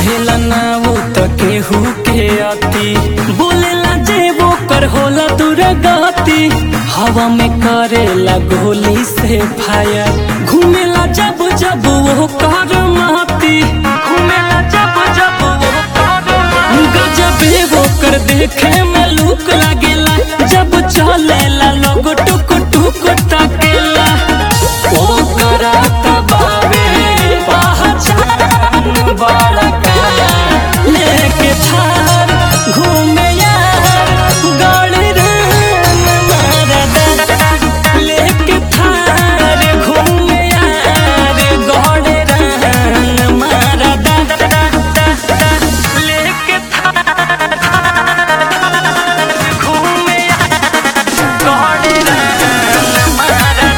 सहेला ना वो त केहू के अति बोलेला जे वो कर होला दुर्गति हवा में करेला गोली से फायर घूमेला जब जब वो कर माती घूमेला जब जब वो कर गजबे वो कर देखे में लूक लागेला जब चलेला लोग टुक टुक ताकेला ओ कराता बावे पहचान बड़ा काया लेके थार घूमे यार गाड़ी रंग मारदा लेके थार घूमे यार गाड़ी रंग मारदा लेके थार घूमे यार गाड़ी रंग मारदा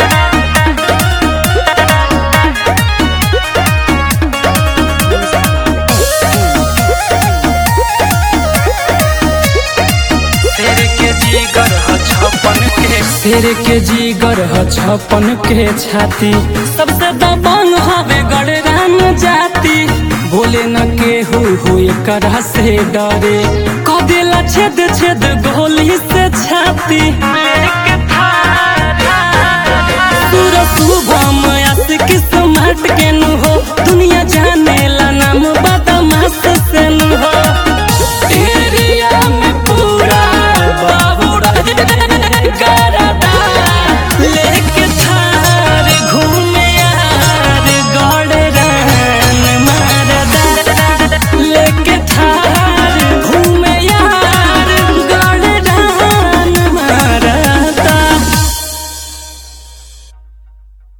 शेर के जीगर ह छपन के शेर के जीगर ह छपन के छाती सबसे दबंग हवे गड़रान जाति बोले न केहू हो एकरा से डरे कदेला छेद छेद गोली से छाती लेके सूरज शुभम आशिक स्मार्ट के नु हो दुनिया जाने ला ना